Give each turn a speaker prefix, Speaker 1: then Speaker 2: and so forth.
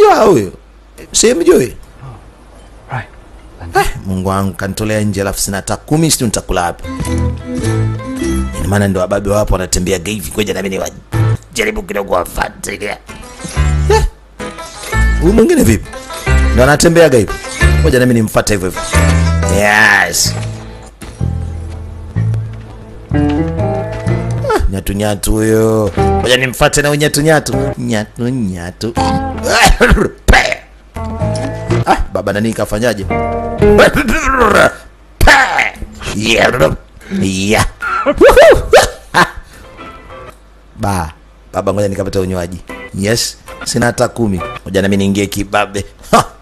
Speaker 1: unamjua huyo simjui
Speaker 2: Right.
Speaker 1: Eh, mungu wangu kanitolea nje alafu sina hata kumi sijui nitakula wapi ina maana ndo wababe wapo wanatembea hivi koja nami ni wajaribu kidogo wafuatilia Eh, huyu mwingine vipi ndo anatembeaga hivi moja nami nimfuate hivyo hivyo yes Ah, nyatu nyatu huyo moja nimfuate na huyu nyatu nyatu nyatu nyatu Pe! ah, baba nani kafanyaje Yeah. Yeah. ba baba ngoja nikapata unywaji yes sina hata kumi moja nami niingie kibabe ha.